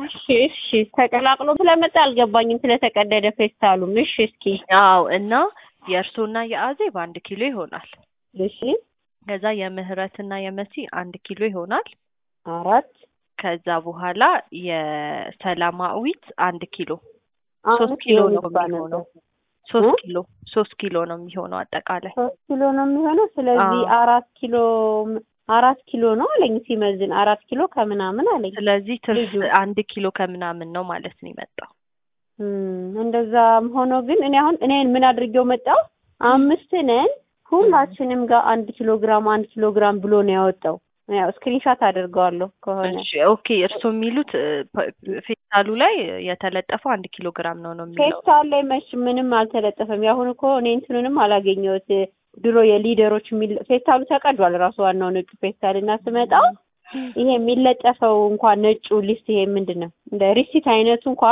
እሺ እሺ ተቀላቅሎ ስለመጣ አልገባኝም ስለተቀደደ ፌስታሉም። እሺ እስኪ አዎ እና የእርሶና የአዜብ አንድ ኪሎ ይሆናል። እሺ ከዛ የምህረትና የመሲ አንድ ኪሎ ይሆናል። አራት ከዛ በኋላ የሰላማዊት አንድ ኪሎ ሶስት አምስት ኪሎ ነው የሚባል የሚሆነው። ነበር። ሶስት እ? ኪሎ ሶስት ኪሎ ነው የሚሆነው አጠቃላይ። ሶስት ኪሎ ነው የሚሆነው። ስለዚህ አዎ። አራት ኪሎ አራት ኪሎ ነው አለኝ ሲመዝን አራት ኪሎ ከምናምን አለኝ። ስለዚህ ትርፍ ልጁ አንድ ኪሎ ከምናምን ነው ማለት ነው የመጣው። እም፣ እንደዛም ሆኖ ግን እኔ አሁን እኔን ምን አድርጌው መጣው አምስት ነን ሁላችንም ጋር አንድ ኪሎ ግራም አንድ ኪሎ ግራም ብሎ ነው ያወጣው። ያው ስክሪንሻት አድርገዋለሁ ከሆነ እሺ ኦኬ። እርስዎ የሚሉት እ፣ ፐ- ፌስታሉ ላይ የተለጠፈው አንድ ኪሎ ግራም ነው ነው የሚለው። ፌስታል ላይ መች ምንም አልተለጠፈም። ያሁን እኮ እኔ እንትኑንም አላገኘሁት። ድሮ የሊደሮች የሚል ፌስታሉ ተቀዷል ራሱ ዋናው ነጩ ፌስታል እና ስመጣ ይሄ የሚለጠፈው እንኳን ነጩ ሊስት ይሄ ምንድን ነው እንደ ሪሲት አይነቱ እንኳ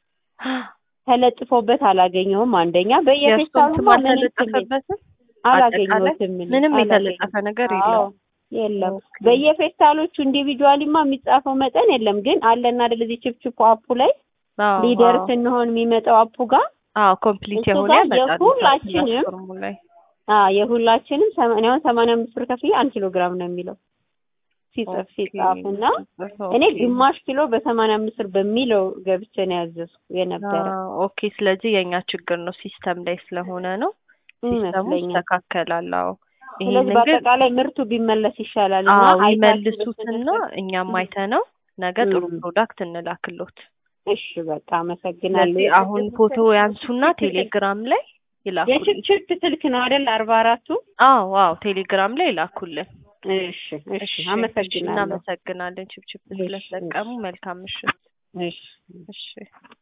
ተለጥፎበት አላገኘሁም። አንደኛ የእርስዎም በየፌስታሉ ስም ምንም ስም አልተለጠፈበትም? አላገኘሁትም። እኔ ምንም አላገኘሁም። የተለጠፈ ነገር አዎ የለውም። የለም። ኦኬ። በየፌስታሎቹ ኢንዲቪጁዋሊማ የሚጻፈው መጠን የለም። ግን አለና አይደል እዚህ ችፕችፑ አፑ ላይ አዎ ሊደር አዎ ስንሆን የሚመጣው አፑ ጋር አዎ ኮምፕሊት እሱ የሆነ ጋር ያመጣል የሁላችንም ፕላትፎርሙ ላይ አ የሁላችንም ሰማንያ አሁን ሰማንያ አምስት ብር ከፍዬ አንድ ኪሎ ግራም ነው የሚለው ሲጽፍ ኦኬ ሲጻፍ እና እኔ ኦኬ ግማሽ ኪሎ በሰማንያ አምስት ብር በሚለው ገብቼ ነው ያዘዝኩ የነበረ አዎ ኦኬ። ስለዚህ የእኛ ችግር ነው ሲስተም ላይ ስለሆነ ነው። ሲስተሙ ይመስለኛል። ይስተካከላል። አዎ ስለዚህ ይሄንን ግን በአጠቃላይ ምርቱ ቢመለስ ይሻላል እና አዎ አይታችሁ ይመልሱትና ብትነግሩን። እኛም እም፣ አይተነው ነገ ጥሩ እም። ፕሮዳክት እንላክሎት። እሺ በቃ አመሰግናለሁ። ስለዚህ አሁን ፎቶ ያንሱና ቴሌግራም ላይ ይላኩልን። የችፕችፕ ስልክ ነው አይደል? አርባ አራቱ አዎ አዎ ቴሌግራም ላይ ይላኩልን። እሺ እሺ እሺ እሺ፣ አመሰግናለሁ። እናመሰግናለን ችፕችፕ እሺ ስለተጠቀሙ። መልካም ምሽት። እሺ እሺ